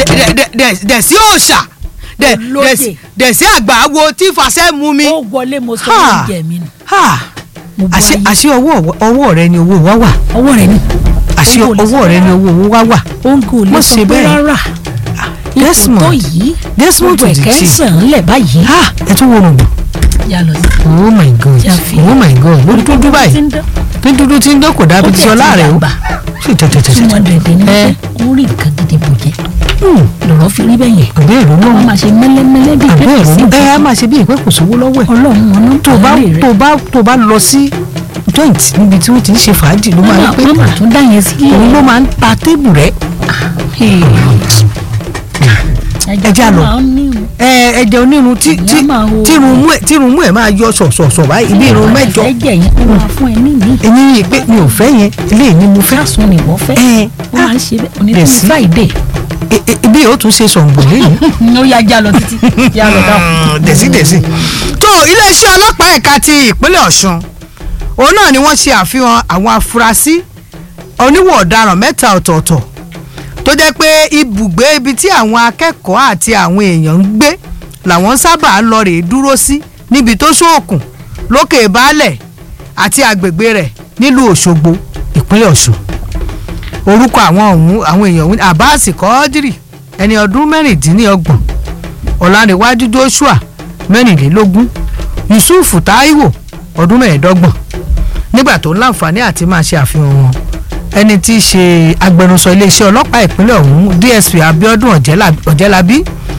dẹ̀- dẹ̀- dẹ̀- dẹ̀ sí òòṣà dẹ̀- Olóyè. dẹ̀ sí- dẹ̀ sí àgbà wo tí fàṣẹ mú mi. ó wọlé mo sọ Ha. oúnjẹ mi nù Ha! mo bu àṣé ayé àṣé ọwọ́ ọwọ́ rẹ ni owó wa wà ọwọ́ rẹ̀ ni àṣé Òun kò lè ọwọ́ sọ rẹ ni owó wa wà. òun kò lè Má sọ ṣe pé bẹ́ẹ̀. rárá ipò Desmond. tó yìí Desmond gbogbo to the ẹ̀kẹ́ ń T. sàn án lẹ̀ báyìí Ha! ẹ tún wo rògbò. yà lọ sí. oh my god Tí a fi- oh my god lórí dúdú Tí báyìí ń dán. ní dúdú tí ń dán kò dábí Ó ti tiẹ̀ ọlá ti rẹ o dàgbà. sì tẹ̀tẹ̀tẹ̀ two hundred ní ẹ wípé ó rí nǹkan gidi bò jẹ́ lọ́rọ̀ fi rí bẹ́ẹ̀ yẹn àbẹ́ ẹ̀rọ wọ́n náà máa ṣe mẹ́lẹ́mẹ́lẹ́ bíi àbẹ́ pépè sí ẹ̀rọ ẹ á nǹkan máa ṣe bí ìpẹ́ kò sówó lọ́wọ́ ẹ̀ ọlọ́run wọn náà tó bá rẹ̀ tó bá tó bá lọ sí joint níbi tí wọ́n ti ń ṣe fàájì ló máa ń pè wọ́n máa tún dá yẹn sílẹ̀ òun ló máa ń ta tébù rẹ Ẹja lọ. máa ń ní ẹ ẹjẹ onírun tí tí Èèyàn máa wo- tírun mú ẹ tírun mú ẹ máa yọ sọ̀sọ̀sọ̀ báyìí bí irun mẹ́jọ ẹ̀jẹ̀ yẹn ó máa fún ẹ ní ìní ẹ̀yìn yìí pé mi ò fẹ́ yẹn eléyìí ni mo fẹ́ fásùn ni wọ́n fẹ́ ẹ ó máa ń ṣe bẹ́ẹ̀ òní Dẹ̀ tí sí. friday ẹ- ẹ- bí yóò tún ṣe sọ̀ǹgbò lẹ́yìn. ó yá já lọ títí já lọ dáhùn. dẹ̀sídẹ̀sí. tó iléeṣẹ́ ọlọ́pàá ẹ̀ka ti ìpínlẹ̀ ọ̀ṣun òun náà ni wọ́n ṣe àfihàn àwọn afurasí oníwọ̀ ọ̀daràn mẹ́ta ọ̀tọ̀ọ̀tọ̀ tó jẹ́ pé ibùgbé ibi tí àwọn akẹ́kọ̀ọ́ àti àwọn èèyàn ń gbé làwọn sábà lọ rèé dúró sí níbi tó ṣóòkùn lókè baálẹ̀ àti agbègbè rẹ̀ nílùú òṣogbo ìpínlẹ̀ ọ̀ṣun orúkọ àwọn ọ̀hún àwọn èèyàn ọ̀hún abbas kọ́ọ́dírì ẹni ọdún mẹ́rìndínlọ́gbọ̀n ọ̀làǹrẹ̀wájú joshua mẹ́rìnlélógún yusuf taiwo ọdún mẹ́ẹ̀ẹ́dọ́gbọ̀n nígbà tó ń láǹfààní àti máa ṣe àfihàn wọn ẹni tí í ṣe agbẹnusọ iléeṣẹ́ ọlọ́pàá ìpínlẹ̀ ọ̀hún dsp abiodun Ọ̀jẹ́lá- ọ̀jẹ́lábí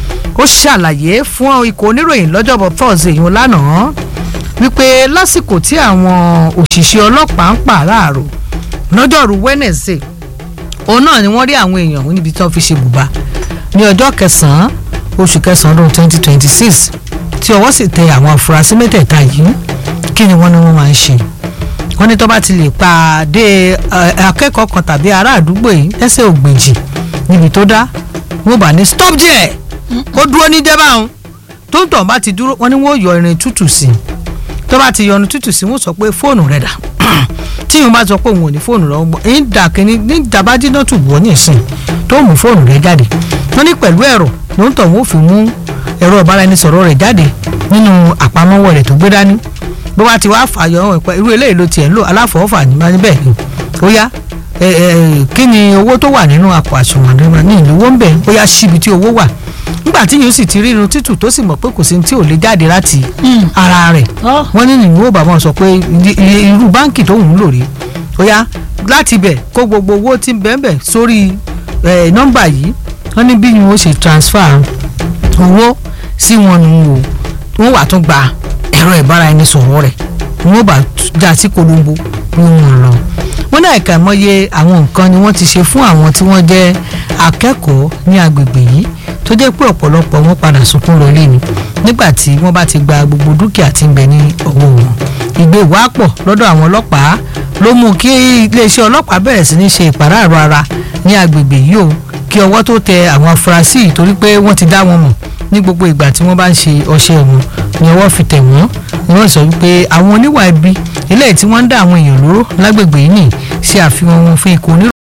ó ṣàlàyé fún ikọ̀ oníròyìn lọ́jọ́bọ̀ thursday yìí lánàá wípé lásìkò tí àwọn òṣìṣẹ́ ọlọ́pàá ń pàráàrò lọ́jọ́rú wednesday òun náà ni wọ́n rí àwọn èèyàn ọ̀hún níbi tí wọ́n fi ṣe bùbá ní ọjọ́ kẹsàn-án oṣù kẹsàn-án ọdún twenty twenty six tí ọwọ́ sì tẹ àwọn afurasí mẹ́tẹ̀ẹ̀ta yìí kí ni wọ́n ní wọ́n máa ń ṣe wọ́n ní tó bá ti lè pàdé ẹ, akẹ́kọ̀ọ́ kan tàbí ará àdúgbò yìí lẹ́sẹ̀ ògbèjì níbi tó dá wọ́n bá ní stop there kó dúró ní jẹ́ báwọn tó ń tọ̀ bá ti dúró wọ́n ní wọ́n yọ irin tútù sí i tó bá ti yọnu tútù sí i wọ́n sọ pé fóònù rẹ̀ dà tí ìwọ́n bá sọ pé òun ò ní fóònù rẹ̀ ọgbọ́n èyí dà kínní ní ìjàmbá jiná tù wọ́ ní ìsìn tó mú fóònù rẹ̀ jáde wọ́n ní pẹ̀lú ẹ̀rọ ló ń tọ̀ wọ́n fi mú ẹ̀rọ ìbáraẹnisọ̀rọ̀ rẹ̀ jáde nínú àpamọ́wọ́ rẹ̀ tó gbé dání bó bá ti wá fàyọ ọ̀hún ẹ̀pẹ́ irú eléyìí ló tiẹ̀ ń lò aláfọwọ́fà ní máa ní bẹ́ẹ̀ ni ó yá ẹ ẹ kí ni owó tó wà nínú àpò àsùnwọ̀n rẹ̀ ní ìlú owó ń bẹ̀ ó yá síbi tí owó wà nígbà tí yóò sì ti rí irun títù tó sì mọ̀ pé kò sí ní tí ò lè jáde láti ara rẹ̀ Ọ́. wọ́n ní nìyí ó bàbá wọn sọ pé iye- iye- irú báǹkì tó ń lò rí ó yá láti ibẹ̀ kó gbogbo owó tí ń bẹ́ẹ̀ bẹ́ẹ̀ sórí ẹ̀, nọ́mbà yìí wọ́n ní bí wọ́n ṣe transfer owó sí wọn nù o wọ́n wà tún gba ẹ̀rọ ìbáraẹnisọ̀rọ̀ rẹ̀ wọ́n bá já sí kolombo bí wọ́n lọ. wọ́n náà ẹ̀ka ìmọ̀ye àwọn nǹkan ni wọ́n ti ṣe fún àwọn tí wọ́n jẹ́ akẹ́kọ̀ọ́ ní agbègbè yìí tó jẹ́ pé ọ̀pọ̀lọpọ̀ wọn padà sunkún lọlé ni nígbà tí wọ́n bá ti gba gbogbo dúkìá tí ń bẹ ní ọwọ́ wọn. ìgbé ìwà pọ̀ lọ́dọ̀ àwọn ọlọ́pàá ló mú kí iléeṣẹ́ ọlọ́pàá bẹ̀rẹ̀ sí ní ṣe ìpàráàrọ̀ ara ní agbègbè yìí o kí ọwọ́ tó tẹ àwọn afurasí yìí torí pé wọ́n ti dá wọn mọ̀ ní gbogbo ìgbà tí wọ́n bá ń ṣe ọṣẹ́ wọn ni ọwọ́ fi tẹ̀ wọ́n ni wọ́n sọ wípé àwọn oníwà ibi eléyìí tí wọ́n ń dá àwọn èèyàn lóró lágbègbè yìí nì ṣe àfihàn wọn fún ikọ̀ oníròyìn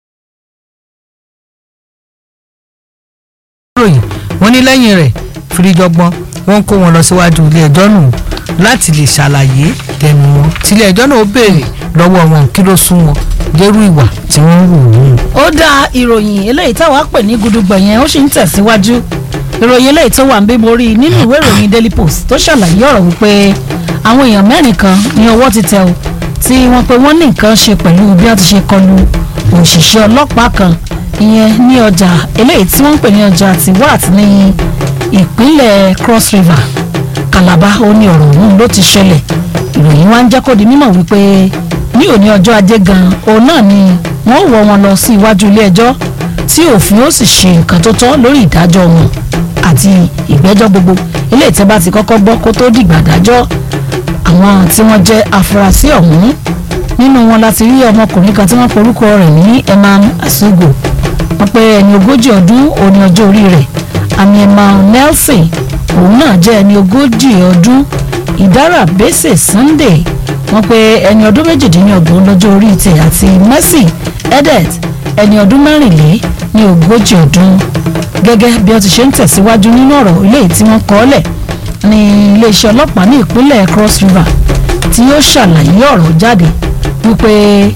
wọ́n ní lẹ́yìn rẹ̀ fìrìjọgbọ́n wọ́n kó wọn lọ síwájú ilé ẹjọ́ nù láti lè ṣàlàyé tẹnu wọn tílé ẹjọ́ náà ó béèrè lọ́wọ́ wọn kí ló sún wọn dérú ìwà tí wọ́n ń wù ú. ó dá ìròyìn eléyìí táwa pè ní gudugbọ̀ yẹn ó sì ń tẹ̀síwájú ìròyìn eléyìí tó wà ń bí mo rí i nínú ìwé ìròyìn daily post tó ṣàlàyé ọ̀rọ̀ wípé àwọn èèyàn mẹ́rin kan ní ọwọ́ ti tẹ̀ o tí wọ́n pe wọ́n ní nǹkan ṣe pẹ̀lú bí wọ́n ti ṣe kọlu òṣìṣẹ́ ọlọ́pàá kan ìyẹn ní ọjà eléyìí tí wọ́n ń pè ní ọjà tiwat ní ìpínlẹ̀ cross river calabar ó ní ọ̀rọ̀ ọ̀hún ló ti ṣẹlẹ̀ ìròyìn wa ń jẹ́ kó di mímọ̀ wípé ní òní ọjọ́ ajé gan òun náà ni wọ́n wọ́ wọn lọ sí iwájú ilé ẹjọ́ tí òfin ó sì ṣe nǹkan tó tọ́ lórí ìdájọ́ wọn àti ìgbẹ́jọ́ gbogbo ilé ìtẹ́bá ti kọ́kọ́ gbọ́ kó tó dìgbà dájọ́ àwọn tí wọ́n jẹ́ afurasí ọ̀hún nínú wọn láti rí ọmọkùnrin kan tí wọ́n porúkọ rẹ̀ ní emman asugo wọ́n pé ẹni ogójì ọdún òní ọjọ́ orí rẹ̀ àmì emman nelson òun náà jẹ́ ẹni ogójì ọdún ìdára bẹ́sẹ̀ sunday wọ́n pé ẹni ọdún méjìdínlọ́gbọ̀n lọ́jọ́ orí tẹ̀ àti mercy edet ẹni ọdún mẹ́rìnlé ní ogójì ọdún gẹ́gẹ́ bí ó ti ṣe ń tẹ̀síwájú nínú ọ̀rọ̀ eléyìí tí wọ́n kọ́ lẹ̀ ní iléeṣẹ́ ọlọ́pàá ní ìpínlẹ̀ Cross River tí ó ṣàlàyé ọ̀rọ̀ jáde wípé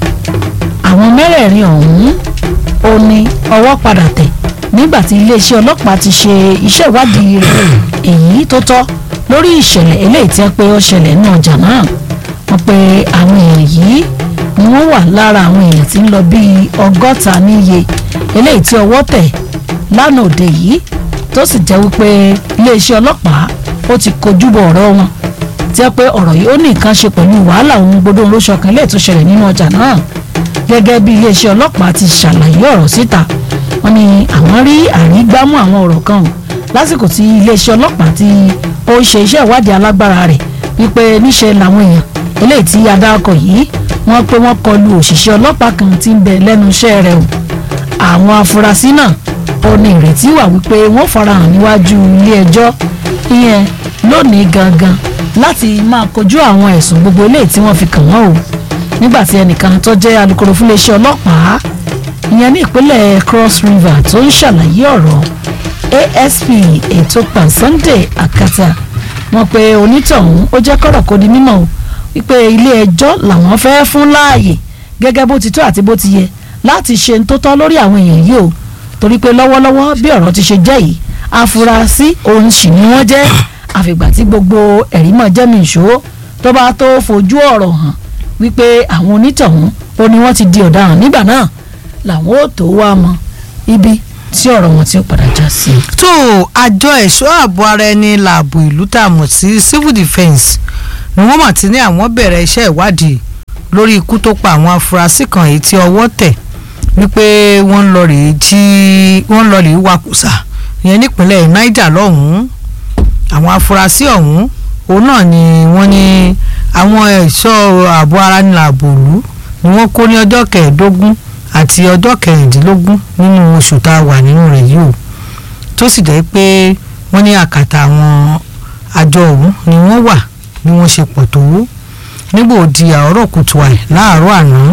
àwọn mẹ́rẹ̀ẹ̀rin ọ̀hún ó ní ọwọ́ padà tẹ̀ nígbà tí iléeṣẹ́ ọlọ́pàá ti ṣe iṣẹ́ ìwádìí rẹ̀ èyí tó tọ́ lórí ìṣẹ̀lẹ̀ eléyìí tí wọ́n pé ó ṣẹlẹ̀ ní ọjà náà wọ́n pe àwọn èèyàn yìí ni wọ́n wà lára àwọn èèyàn tí ń lọ bíi ọgọ́ta níye eléyìí tí ọwọ́ tẹ̀ lánàá òde yìí tó sì jẹ́ wípé iléeṣẹ́ ọlọ́pàá ó ti kojú bọ̀ ọ̀rọ̀ wọn tí wọ́n pé ọ̀rọ̀ yìí ó ní nǹkan ṣe pẹ̀lú wàhálà ohun gbogbo olóṣọkan lè tó ṣẹlẹ̀ nínú ọjà náà gẹ́gẹ́ bí iléeṣẹ́ ọlọ́pàá ti ṣàlàyé ọ̀rọ̀ síta wọ́n ní àwọn rí àrígbámú àwọn ọ̀rọ̀ kan hàn lásìkò tí iléeṣẹ́ ọlọ́pàá ti ó ń ṣe iṣẹ́ ìwádìí alágbára rẹ̀ wípé níṣe làwọn èèyàn eléyìí tí adáko yìí wọ́n pé wọ́n kọlu òṣìṣẹ́ ọlọ́pàá kan tí ń bẹ lẹ́nu iṣẹ́ rẹ̀ o àwọn afurasí náà ó ní ìrètí wà wípé wọ́n farahàn níwájú ilé ẹjọ́ ìyẹn lónìí gangan láti máa kojú àwọn ẹ̀sùn gbogbo eléyìí tí wọ́n fi kàn wọ́n o nígbà tí ẹnìkan tó jẹ́ alukoro fún iléeṣẹ́ ọlọ́pàá ìyẹn ní ìpínlẹ̀ Cross River tó ń ṣàlàyé ọ̀rọ̀ ASP Etopa Sunday Akata wọ́n pe onítọ̀hún ó jẹ́ kọ́rọ̀ kó di mímọ̀ o wípé ilé ẹjọ́ làwọn fẹ́ fún láàyè gẹ́gẹ́ bó ti tó àti bó ti yẹ láti ṣe ń tó tọ́ lórí àwọn èèyàn yìí o torí pé lọ́wọ́lọ́wọ́ bí ọ̀rọ̀ ti ṣe jẹ́ yìí afurasí òun sì ni wọ́n jẹ́ àfìgbà tí gbogbo ẹ̀rí mọ̀ jẹ́mi ìṣó tó bá tó fojú ọ̀rọ̀ hàn wípé àwọn onítọ̀hún ó ní wọ́n ti di ọ̀daràn nígbà náà làwọn ò tó wá mọ ibi tí ọ̀rọ̀ wọn ti ó padà já sí. tó àjọ ẹ̀ṣọ́ ààbò ara ẹni làbò ìlú tá a mọ̀ sí civil defence ni wọ́n mà ti ní àwọn bẹ̀rẹ̀ iṣẹ́ ìwádìí lórí ikú tó pa àwọn afurasí kan èyí tí ọwọ́ tẹ̀ wípé wọ́n ń lọ rèé jí wọ́n ń lọ rèé wakùsà ìyẹn nípínlẹ̀ Niger lọ́hùn-ún àwọn afurasí ọ̀hún òun náà ni wọ́n ní àwọn ẹ̀ṣọ́ ààbò ara ní làbò ìlú ni wọ́n kó ní ọjọ́ kẹẹ̀ẹ́dógún àti ọjọ́ kẹrìndínlógún nínú oṣù tá a wà nínú rẹ̀ yìí o tó sì jẹ́ pé wọ́n ní àkàtà àwọn àjọ ọ̀hún ni wọ́n wà bí wọ́n ṣe pọ̀ tó nígbò di àárọ̀ kùtù àì láàárọ̀ àná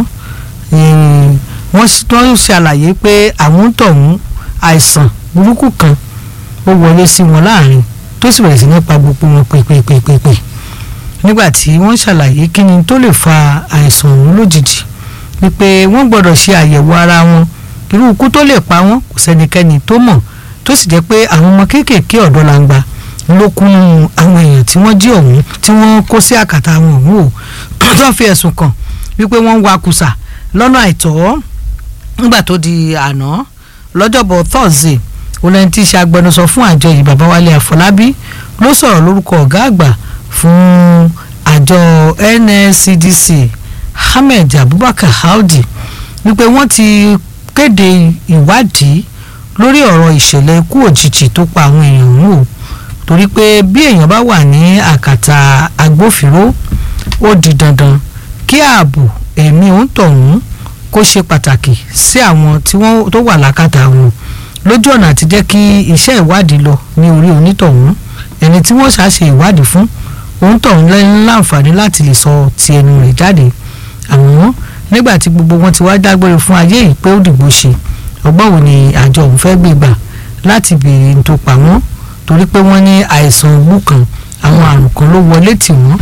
wọ́n ṣàlàyé pé àwọn ń tọ̀hún àìsàn burúkú kan ó wọlé sí wọn láàrin tó sì bẹ̀rẹ̀ sí ní pa gbogbo wọn pèpèpèpè nígbà tí wọ́n ṣàlàyé kí ni tó lè fa àìsàn ọ̀hún lójijì wípé wọ́n gbọ́dọ̀ ṣe àyẹ̀wò ara wọn irú ikú tó lè pa wọ́n kò sẹ́nikẹ́ni tó mọ̀ tó sì jẹ́ pé àwọn ọmọ kéékèèké ọ̀dọ́ làǹgbà ló kúnnú àwọn èèyàn tí wọ́n jí ọ̀hún tí wọ́n kó sí àkàtà àwọn ọ̀hún o tó fi ẹ̀sùn kàn wípé wọ́n ń wa kùsà lọ́nà àìtọ́ nígbà tó di àná lọ́jọ́bọ̀ Thursday olóyìn tí í ṣe agbẹnusọ fún àjọ yìí Babáwálé Àfọlábí ló sọ̀rọ̀ lórúkọ ọ̀gá àgbà fún àjọ NSCDC Ahmed Abubakar Audi wípé wọ́n ti kéde ìwádìí lórí ọ̀rọ̀ ìṣẹ̀lẹ̀ ikú òjijì tó pa àwọn èèyàn ọ̀hún o torí pé bí èèyàn bá wà ní àkàtà agbófinró ó di dandan kí ààbò ẹ̀mí òǹtọ̀hún kó ṣe pàtàkì sí àwọn tí wọ́n tó wà lákàtà wọn lójú ọ̀nà àti jẹ́ kí iṣẹ́ ìwádìí lọ ní orí onítọ̀hún ẹni tí wọ́n ṣàṣe ìwádìí fún òǹtọ̀hún lẹ́yìn láǹfààní láti lè sọ ti ẹnu rẹ̀ jáde àmọ́ nígbà tí gbogbo wọn ti wá dágbére fún ayé yìí pé ó dìbò ṣe ọgbọ́n wo ni àjọ òun fẹ́ gbé gbà láti béèrè ní tó pa wọ́n torí pé wọ́n ní àìsàn òwú kan àwọn àrùn kan ló wọlé tì wọ́n.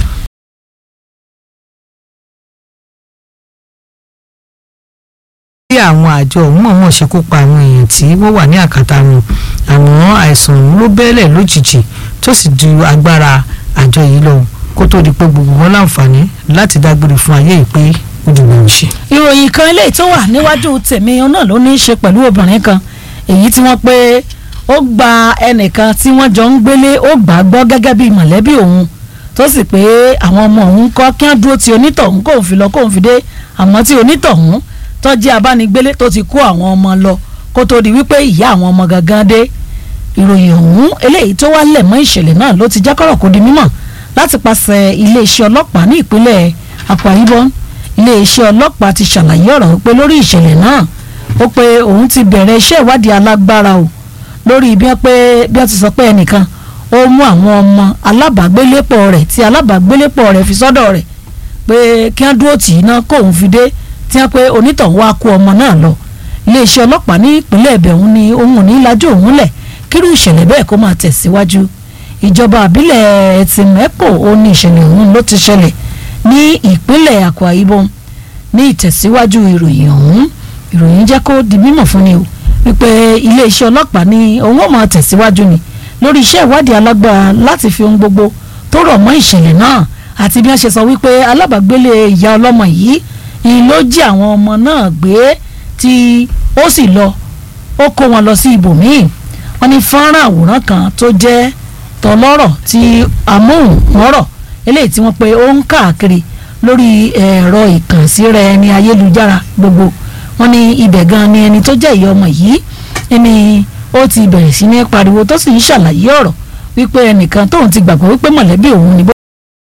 bí àwọn àjọ òun mọ̀ọ́mọ̀ ṣe kó pa àwọn èèyàn tí wọ́n wà ní àkàtà wọn àmọ́ àìsàn òun ló bẹ́ẹ̀lẹ̀ lójijì tó sì ju agbára àjọ yìí lọ kó tó di pé gbogbo wọn láǹfààní láti dágbére fún ayé yìí pé ó dìbò ń ṣe. ìròyìn kan eléyìí tó wà níwájú tèmi náà ló ní í ṣe pẹ̀lú obìnrin kan èyí tí wọ́n pé ó gba ẹnìkan tí wọ́n jọ ń gbélé ó gbà á gbọ́ gẹ́gẹ́ bí mọ̀lẹ́bí òun tó sì pé àwọn ọmọ òun kọ́ kí wọ́n dúró ti onítọ̀hún kóun fi lọ kóun fi dé àmọ́ tí onítọ̀hún tó jẹ́ abánigbélé tó ti kó àwọn ọmọ lọ kó tó di wípé ìyá àwọn ọmọ gangan dé ìròyìn ọ̀hún eléyìí tó wá lẹ̀ mọ́ ìṣẹ̀lẹ̀ náà ló ti jẹ́ kọ́rọ̀ kó di mímọ̀ láti pàṣẹ iléeṣẹ́ ọlọ́pàá ní ìpínlẹ̀ Akwa Ibom iléeṣẹ́ ọlọ́pàá ti ṣàlàyé ọ̀rọ̀ pé lórí ìṣẹ̀lẹ̀ náà ó pé òun ti bẹ̀rẹ̀ iṣẹ́ ìwádìí alágbára o lórí bí wọ́n pé bí wọ́n ti sọ pé ẹnìkan ó mú àwọn ọmọ alábàágbélépọ̀ rẹ̀ tí alábàágbélépọ̀ rẹ̀ fi sọ́dọ̀ rẹ̀ pé kí wọ́n dúró tì í ná kóun fi dé tí wọ́n pé onítọ̀hún wá kó ọmọ náà lọ iléeṣẹ́ ọlọ́pàá ní ìpínlẹ̀ ẹ̀bẹ̀ òun ni òun ò ní lajú òun lẹ̀ kírú ìṣẹ̀lẹ̀ bẹ́ẹ̀ kó máa tẹ̀síwájú ìjọba àbílẹ̀ ẹtìmẹ́pò ó ní ìṣẹ̀lẹ̀ ọ̀hún ló ti ṣẹlẹ̀ ní ìpínlẹ̀ Akwa Ibom ní ìtẹ̀síwájú ìròyìn ọ̀hún ìròyìn jẹ́ kó di mímọ̀ fún ni o wípé iléeṣẹ́ ọlọ́pàá ní òun ó máa tẹ̀síwájú ni lórí iṣẹ́ ìwádìí alágbára láti fi ohun gbogbo tó rọ̀ mọ́ ìṣẹ̀lẹ̀ náà àti bí wọ́n ṣe sọ wípé alábàágbélé ìyá ọlọ́mọ yìí ni ló jí àwọn ọmọ náà gbé tí ó sì lọ ó kó wọn lọ sí ibòmíì wọ́n ní fọ́nrán àwòrán kan tó jẹ́ tọlọ́rọ̀ tí amóhùnmọ́rọ̀ eléyìí tí wọ́n pe ó ń káàkiri lórí ẹ̀rọ ìkànsíra ẹni ayélujára gbogbo wọ́n ní ibẹ̀ gan ni ẹni tó jẹ́ ìyá ọmọ yìí ẹni ó ti bẹ̀rẹ̀ sí ní pariwo tó sì ń ṣàlàyé ọ̀rọ̀ wípé ẹnìkan tóun ti gbàgbọ́ wípé mọ̀lẹ́bí òun ni bó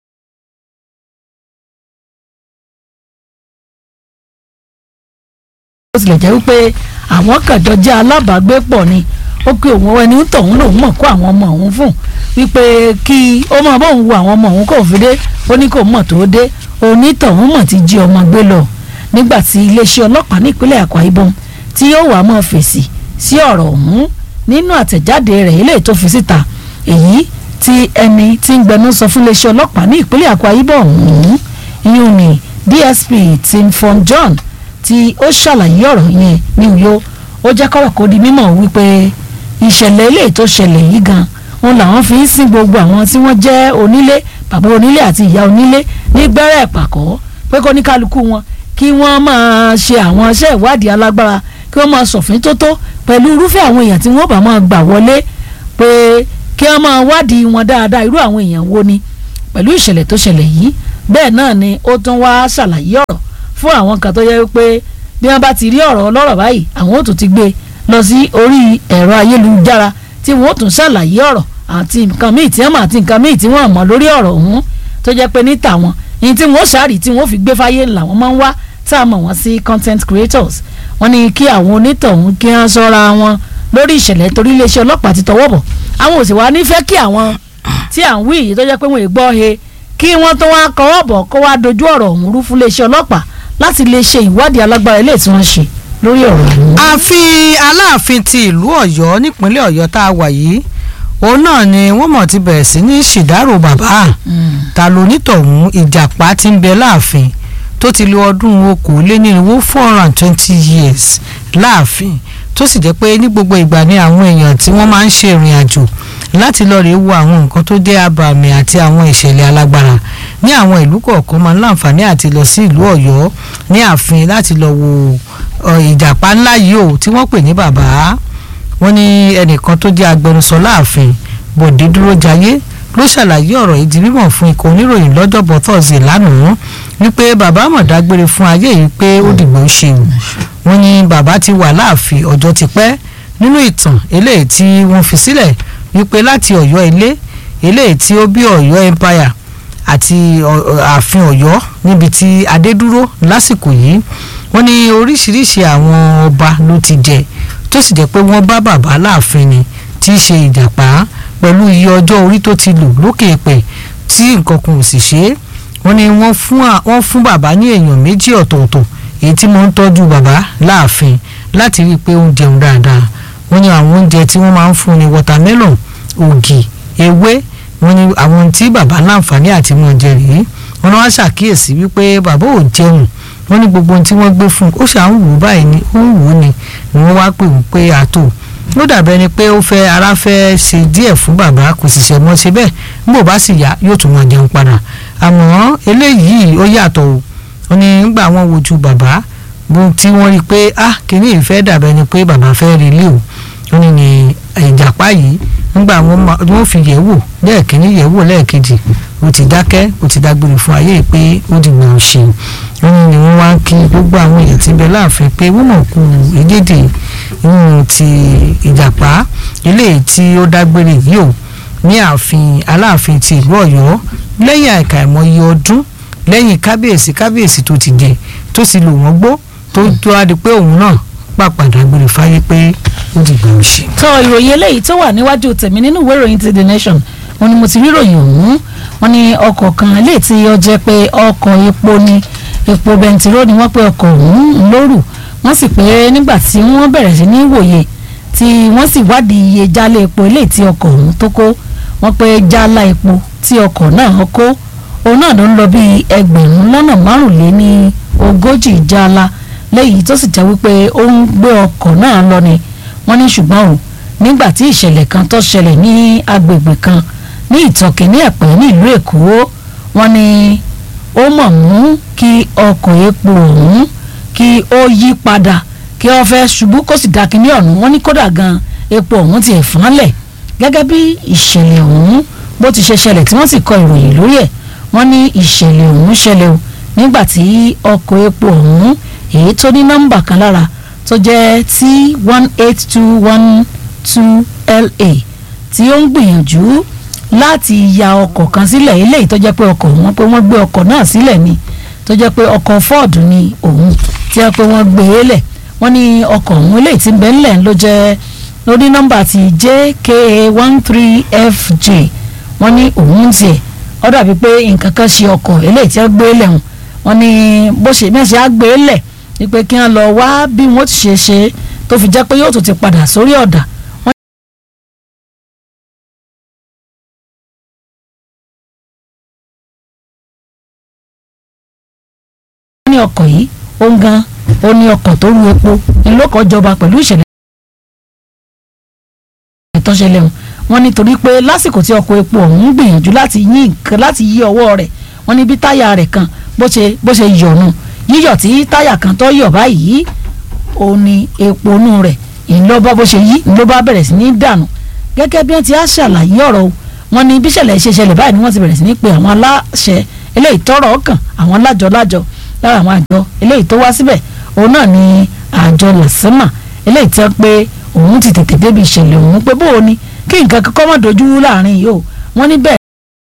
tilẹ̀ jẹ́ wípé àwọn kàjọ jẹ́ alábàágbépọ̀ ni ó pé òun ẹni tọ̀hún lòun mọ̀ kó àwọn ọmọ òun fún wípé kí ó máa bóun wo àwọn ọmọ òun kò fi dé ó ní kò mọ̀ tó dé onítọ̀hún mọ̀ ti jí ọmọ gbé lọ nígbà tí iléeṣẹ́ ọlọ́pàá nípínlẹ̀ Akwa Ibom tí yóò wá mọ́ fèsì sí ọ̀rọ̀ ọ̀hún nínú àtẹ̀jáde rẹ̀ eléyìí tó fi síta èyí tí ẹni tí ń gbẹnu sọ fún iléeṣẹ́ ọlọ́pàá ní ìpínlẹ̀ Akwa Ibom ọ̀hún ìyún ni DSP Tim Fon John tí ó ṣàlàyé ọ̀rọ̀ yẹn ní Uyo ó jẹ́ kọ́rọ̀ kó di mímọ̀ wípé ìṣẹ̀lẹ̀ eléyìí tó ṣẹlẹ̀ yìí gan òun làwọn fi ń sin gbogbo àwọn tí wọ́n jẹ́ onílé bàbá onílé àti ìyá onílé ní gbẹ́rẹ́ ìpàkọ́ pé kó ní kálukú wọn kí wọ́n máa ṣe àwọn iṣẹ́ ìwádìí alágbára kí wọ́n máa ṣòfin tó tó pẹ̀lú irúfẹ́ àwọn èèyàn tí wọ́n bá máa gbà wọlé pé kí wọ́n máa wádìí wọn dáadáa irú àwọn èèyàn wo ni pẹ̀lú ìṣẹ̀lẹ̀ tó ṣẹlẹ̀ yìí bẹ́ẹ̀ náà ni ó tún wá ṣàlàyé ọ̀rọ̀ fún àwọn kan tó yẹ pé bí wọ́n bá ti rí ọ̀rọ̀ ọlọ́rọ̀ báyìí àwọn ò tún ti gbé lọ sí orí ẹ̀rọ ayélujára tí wọ́n ó tún ṣàlàyé ọ̀rọ̀ àti nǹkan míì tí wọ́n mọ̀ àti nǹkan míì tí wọ́n mọ̀ lórí ọ̀rọ̀ ọ̀hún tó jẹ́ pé ní tàwọn ní tí wọ́n ṣàárì tí wọ́n fi gbé fáyé làwọn máa ń wá tá a mọ̀ wọ́n sí content creators wọ́n ní kí àwọn onítọ̀hún kí wọ́n ṣọ́ra wọn lórí ìṣẹ̀lẹ̀ torí iléeṣẹ́ ọlọ́pàá ti tọwọ́ bọ̀ àwọn ò sì wá nífẹ̀ẹ́ kí àwọn tí à ń wí yìí tó jẹ́ pé wọ́n ì gbọ́ he kí wọ́n tó wá kọ́wọ́ bọ̀ kó wá dojú ọ̀rọ̀ ọ̀hún rú fún iléeṣẹ́ ọlọ́pàá láti lè ṣe ìwádìí alágbára ilé tí wọ́n ṣe lórí ọ̀rọ̀ ọ̀hún. ààfin aláàfin ti ìlú Ọ̀yọ́ nípínlẹ̀ Ọ̀yọ́ tá a wà yìí òun náà ni wọ́n mọ̀ ti bẹ̀rẹ̀ sí ní ṣìdárò bàbá ta ló nítọ̀hún ìjàpá ti ń bẹ láàfin tó ti lo ọdún okòólénírínwó four hundred and twenty years láàfin tó sì jẹ́ pé ní gbogbo ìgbà ni àwọn èèyàn tí wọ́n máa ń ṣe ìrìn àjò láti lọ rèé wo àwọn nǹkan tó jẹ́ abàmì àti àwọn ìṣẹ̀lẹ̀ alágbára ní àwọn ìlú kọ̀ọ̀kan máa ń láǹfààní àti lọ sí ìlú Ọ̀yọ́ ní ààfin láti lọ wo ìjàpá ńlá yìí o tí wọ́n pè ní bàbá wọ́n ní ẹnìkan tó jẹ́ agbẹnusọ láàfin Bọ̀dé Dúrójayé ló ṣàlàyé ọ̀rọ̀ yìí di mímọ̀ fún ikọ̀ oníròyìn lọ́jọ́bọ̀ Thursday lánàá wípé bàbá mọ̀ dágbére fún ayé yìí pé ó dìgbò ṣe o wọ́n ní bàbá ti wà láàfin ọjọ́ ti pẹ́ nínú ìtàn eléyìí tí wọ́n fi sílẹ̀ wípé láti Ọ̀yọ́ ilé eléyìí tí ó bí Ọ̀yọ́ empire àti ààfin Ọ̀yọ́ níbi tí adé dúró lásìkò yìí wọ́n ní oríṣiríṣi àwọn ọba ló ti jẹ tó sì jẹ́ pé wọ́n bá bàbá láàfin ni tí í ṣe ìjàpá pẹ̀lú iye ọjọ́ orí tó ti lò lókè èpè tí nǹkan kan ò sì ṣe é wọ́n ní wọ́n fún wọ́n fún bàbá ní èèyàn méjì ọ̀tọ̀ọ̀tọ̀ èyí tí wọ́n ń tọ́jú bàbá láàfin láti rí i pé ó ń jẹun dáadáa wọ́n ní àwọn oúnjẹ tí wọ́n máa ń fún ni watermelon ògì ewé wọ́n ní àwọn tí bàbá láǹfààní àti wọn jẹ rèé wọ́n wá ṣàkíyèsí wípé bàbá ò jẹun wọ́n ní gbogbo ohun tí wọ́n gbé fún un ó ṣà ń wò báyìí ni ó ń wò ó ni ni wọ́n wá pè wọ́n pé àtò ó dàbẹ́ ni pé ó fẹ́ ara fẹ́ ṣe díẹ̀ fún bàbá kò sì ṣe mọ́ ṣe bẹ́ẹ̀ nígbà bá sì yá yóò tún máa jẹun padà àmọ́ eléyìí ó yàtọ̀ o wọ́n ní nígbà wọ́n wojú bàbá bó tí wọ́n rí i pé ah kìíní ìfẹ́ dàbẹ́ ni pé bàbá fẹ́ rí ilé o wọ́n ní ní ìjàpá yìí nígbà wọ́n fi yẹ̀ wò lẹ́ẹ̀kíní yẹ̀ wò lẹ́ẹ̀kejì ó ti dákẹ́ ó ti dágbére fún ayé pé ó dìgbà ó ṣe wọ́n ní wọ́n wá ń kí gbogbo àwọn èèyàn tí ń bẹ láàfin pé wọ́n mọ̀ kú ìdíje inú ti ìjàpá ilé tí ó dágbére yìí o ní ààfin aláàfin ti ìlú Ọ̀yọ́ lẹ́yìn àìkà ìmọye ọdún lẹ́yìn kábíyèsí kábíyèsí tó ti jẹ tó ti lò wọ́n gbó tó tó á di pé òun náà pàpàdà gbére fáyé pé ó dìgbà ó ṣe. tọ ìròyìn eléyìí tó wà níwájú tèmi nínú ìwé ìròyìn ti the nation wọn ni mo ti rí ìròyìn ọ̀hún wọn ní ọkọ̀ kan eléyìí tí ó jẹ́ pé ọkọ̀ epo ni epo bẹntiró ni wọ́n pé ọkọ̀ ọ̀hún lóru wọ́n sì pé nígbà tí wọ́n bẹ̀rẹ̀ sí ní wòye tí wọ́n sì wádìí iye jálá epo eléyìí tí ọkọ̀ ọ̀hún tó kó wọ́n pé jálá epo tí ọkọ̀ náà kó òun náà ló ń lọ bí ẹgbẹ̀rún lọ́nà márùnléní ogójì jálá léyìí tó sì jẹ́ wípé ó ń gbé ọkọ̀ náà lọ ni wọ́n ní ṣùgbọ́n o nígbà tí ìṣẹ̀lẹ̀ kan tó ṣẹlẹ̀ ní agbègbè kan ní ìtọ́kẹ́ ní ẹ̀pẹ́ ní ìlú èkó wọ́n ní ó mọ̀ mú kí ọkọ̀ epo ọ̀hún kí ó yí padà kí wọ́n fẹ́ ṣubú kó sì dá kínní ọ̀hún wọ́n ní kódà gan epo ọ̀hún ti ẹ̀fọ́nlẹ̀ gẹ́gẹ́ bí ìṣẹ̀lẹ̀ ọ̀hún bó ti ṣe ṣẹlẹ̀ tí wọ́n sì kọ ìròyìn lórí ẹ̀ wọ́n ní ìṣẹ̀lẹ̀ ọ̀hún ṣẹlẹ̀ o nígbà tí ọkọ̀ epo ọ̀hún èyí tó ní nọ́mbà kan lára tó jẹ́ t one eight two one two la tí ó ń gbìyànjú láti ya ọkọ̀ kan sílẹ̀ eléyìí tó jẹ́ pé ọkọ̀ wọn pé wọ́n gbé ọkọ̀ náà sílẹ̀ ni tó jẹ́ pé ọkọ̀ ford ni òun tí wọ́n pé wọ́n gbé e lẹ̀ wọ́n ní ọkọ̀ ọ̀hún eléyìí tí ń bẹ ńlẹ̀ ló jẹ́ lórí nọ́mbà ti jka one three fj wọ́n ní òun tiẹ̀ ó dàbí pé nǹkan kan ṣe ọkọ̀ eléyìí tí wọ́n gbé lẹ̀ hùn wọ́n ní bó ṣe mẹ́sẹ̀ á gbé lẹ̀ wípé kí wọ́n lọ wá bí wọ́n ti ṣe ṣe tó fi jẹ́ pé yóò tún ti padà sórí ọ̀dà ní ọkọ̀ yìí ó ń gan ó ní ọkọ̀ tó ru epo ìlókọ̀ jọba pẹ̀lú ìṣẹ̀lẹ̀ ìtọ́ṣẹlẹ̀ wọn wọ́n nítorí pé lásìkò tí ọkọ̀ epo ọ̀hún ń gbìyànjú láti yí nǹkan láti yí ọwọ́ rẹ̀ wọ́n ní bí táyà rẹ̀ kan bó ṣe bó ṣe yọ̀nù yíyọ̀ tí táyà kan tó yọ̀ báyìí ó ní epo nù rẹ̀ ìlọ́ba bó ṣe yí ló bá bẹ̀rẹ̀ sí ní dànù gẹ́gẹ́ bí wọ́n ti á ṣàlàyé ọ̀rọ̀ wọn ní bíṣẹ̀lẹ̀ ṣe ṣẹlẹ̀ báyìí ni wọ́n ti bẹ̀rẹ̀ sí ní pe àwọn aláṣẹ eléyìí tọ́rọ̀ ọkàn àwọn lájọ lájọ lára àwọn àjọ eléyìí tó wá síbẹ̀ òun náà ni àjọ làsímà eléyìí tẹ́ pé òun ti tètè débi ìṣẹ̀lẹ̀ òun pé bóò ni kí nǹkan kankan má dojú rú láàrin yìí o wọ́n ní bẹ́ẹ̀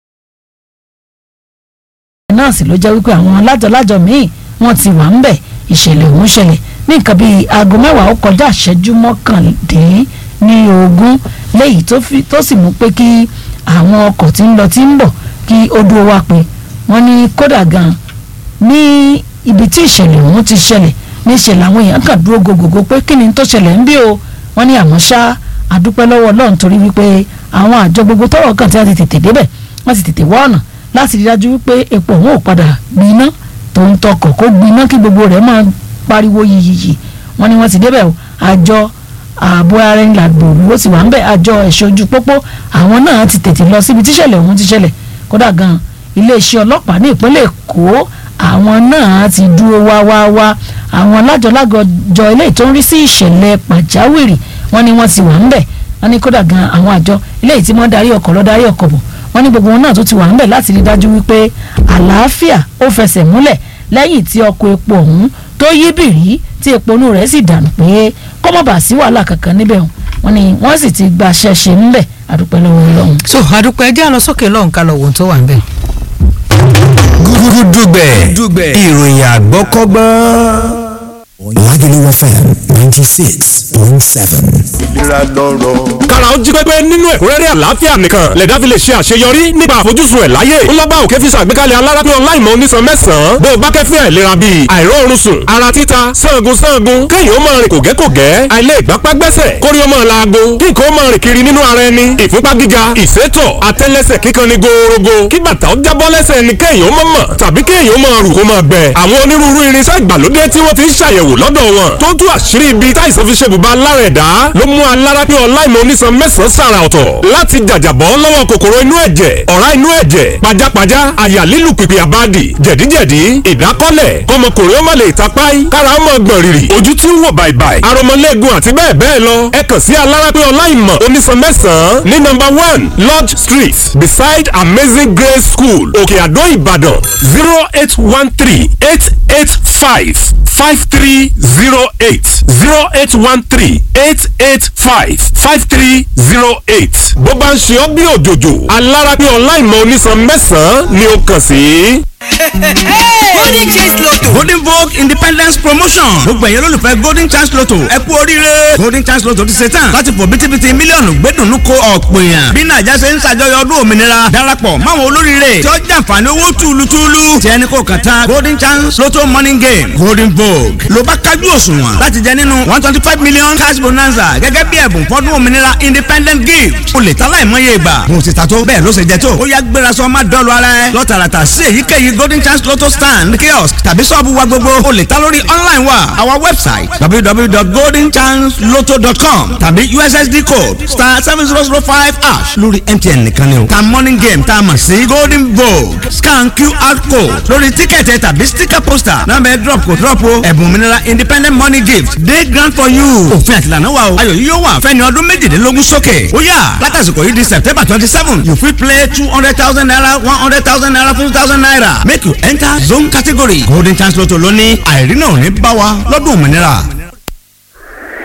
náà sì ló jẹ́ wípé àwọn alájọlájọ míì wọ́n ti wà ń bẹ̀ ìṣẹ̀lẹ̀ òun ṣẹlẹ̀ ní nǹkan bíi aago mẹ́wàá ó kọjá ìṣẹ́jú mọ́kàndín ní ogún léyìí tó sì mú pé kí àwọn ọkọ̀ tí ń lọ tí ń bọ̀ kí ó dúró wá pé wọ́n ní kódà gan ní ibi tí ìṣẹ̀lẹ̀ òun ti ṣẹlẹ̀ ní ìṣẹ̀lẹ̀ àwọn èèyàn kan dúró gogogo pé kí ni tó ṣẹlẹ̀ ń bí o wọ́n ní àmọ́ ṣá àdúpẹ́ lọ́wọ́ ọlọ́run torí wípé àwọn àjọ gbogbo tọ́rọ̀ kàn tí wọ́n ti tètè débẹ̀ wọ́n ti tètè wọ́ ọ̀nà láti rí dájú wípé epo òun ò padà gbiná tó ń tọkọ̀ kó gbiná kí gbogbo rẹ̀ máa pariwo yìyìyì wọ́n ní wọ́n ti débẹ̀ o àjọ ààbò ara ẹni làgbòrú ó sì wà ń bẹ̀ àjọ ẹ̀ṣọ́ ojú pópó àwọn náà ti tètè lọ síbi tíṣẹ̀lẹ̀ òun ti ṣẹlẹ̀ kódà gan iléeṣẹ́ ọlọ́pàá ní ìpínlẹ̀ èkó àwọn náà ti dúró wá wá wá àwọn alájọlágọjọ eléyìí tó ń rí sí ìṣẹ̀lẹ̀ pàjáwìrì wọ́n ní wọ́n ti wà ń bẹ̀ wọ́n ní kódà gan àwọn àjọ eléyìí tí wọ́n darí ọkọ̀ lọ darí ọkọ̀ bọ̀ wọ́n ní gbogbo wọn náà tó ti wà ń bẹ̀ láti rí dájú wípé àlàáfíà ó fẹsẹ̀ múlẹ̀ lẹ́yìn tí ọkọ̀ epo ọ̀hún tó yí bìrí tí epo inú rẹ̀ sì dànù pé kó má bàa sí wàhálà kankan níbẹ̀ wọ́n ní wọ́n sì ti gbaṣẹ́ ṣe ńbẹ̀ àdúpẹ́ lọ́wọ́ Ọlọ́run. so àdúpẹ́ ẹjẹ́ àlọ́ sókè lọ́hùn ká lọ wò tó wà ń bẹ̀. gúdúgbẹ̀ ìròyìn àgbọ́kọ́gbọ́n. Lagelu FM ninety six point seven. ìlera lọ́rọ̀. kára ó jí pépé nínú ẹ̀kúnrẹ́rẹ́ àlàáfíà nìkan lẹ̀dá fi lè ṣe àṣeyọrí nípa àfojúsùn ẹ̀ láyé ńlọ́gbà òkè fi ṣàgbékalẹ̀ alárápín online mọ́ onísan mẹ́sàn-án bó o bá kẹ́fín àìlera bíi àìróorun sùn ara títa sangun sangun kéèyàn ó máa rìn kògẹ́kògẹ́ àìlè ìgbápá gbẹ́sẹ̀ kórí ó máa laago kí nǹkan ó máa rìn kiri nínú ara ẹni ìfúnpá gíga ìsétọ̀ àtẹ́lẹsẹ̀ kíkan ni gòòrògò kí bàtà ó jábọ́ lẹ́sẹ̀ ẹni kéèyàn ó máa mọ̀ tàbí kéèyàn ó máa rù kó máa gbẹ àwọn onírúurú irinṣẹ́ ìgbàlódé tí wọ́n ti ń ṣàyẹ̀wò lọ́dọ̀ wọn tó tú àṣírí ibi táìsàn fi ṣe bùbá lára ẹ̀dá ló mú alárápín online onísan mẹ́sàn-án sàrà ọ̀tọ̀ láti jàjàbọ́ lọ́wọ́ kòkòrò inú ẹ̀jẹ̀ ọ̀rá inú ẹ̀jẹ̀ pajápajá àyà lílù pìpì àbádì jẹ̀díjẹ̀dí ìdákọ́lẹ̀ kọmọkùnrin ó má lè tapáì kára ó mọ̀ gbọ̀n rìrì ojú tí ń wò bàìbàì aromọlẹ́gun àti bẹ́ẹ̀ bẹ́ẹ̀ lọ ẹ kàn sí alárápín online mọ̀ onísan mẹ́sàn-án ní nọ́mbà one lodge street beside amazing grace school òkè àdó ìbàdàn zero eight one three eight eight five five three zero eight zero eight one three eight eight five five three zero eight. bó bá ń ṣe ọ́ bí òjòjò alárápín online mọ onísan mẹ́sàn-án ni ó kàn sí. golden chance lotto. golden vogue independence promotion gbogbo ẹ̀yẹ́ lólùfẹ́ golden chance lotto ẹ kú oríire golden chance lotto ti ṣe tán láti fò bítíbitì mílíọ̀nù gbẹ́dùnú ko ọ̀pọ̀ èèyàn bí nàìjà ṣe ń ṣàjọyọ̀ ọdún òmìnira darapọ̀ máwọn olóríire tí ó jàǹfààní owó túlùtúlù tí ẹni kò kàn tán golden chance lotto morning game golden vogue ló bá kájú òṣùwọ̀n láti jẹ nínú one twenty five million cash bonanza gẹ́gẹ́ bí ẹ̀bùn fọ́dún òmìnira independent gift o lè ta láìmọye ìgbà mo ti ta tó bẹ́ẹ̀ ló ṣe jẹ tó ó yá gbéra sọ má dọ́ọ̀lù ara ẹ lọ́tàràtà sí èyíkéyìí golden chance lotto stand kiosk tàbí sọ́ọ̀bù wa gbogbo o lè ta lórí online wa our website www.goldenchancelotto.com tàbí ussd code star seven zero zero five hash lórí mtn nìkan ni o ta morning game tá a mọ̀ sí golden vogue scan qr code lórí tíkẹ̀tì tàbí sticker poster náà bẹ́ẹ̀ drop kò drop o ẹ̀bùn òmìnira independent money gift dey grand for you òfin àtìlànà wa o ayọ̀ yìí yóò wà fẹ́ni ọdún méjìdínlógún sókè ó yá látàsìkò yìí di september twenty seven you fit play two hundred thousand naira one hundred thousand naira fifty thousand naira make you enter zone category golden chance lotto lónìí àìrí náà ò ní bá wa lọ́dún òmìnira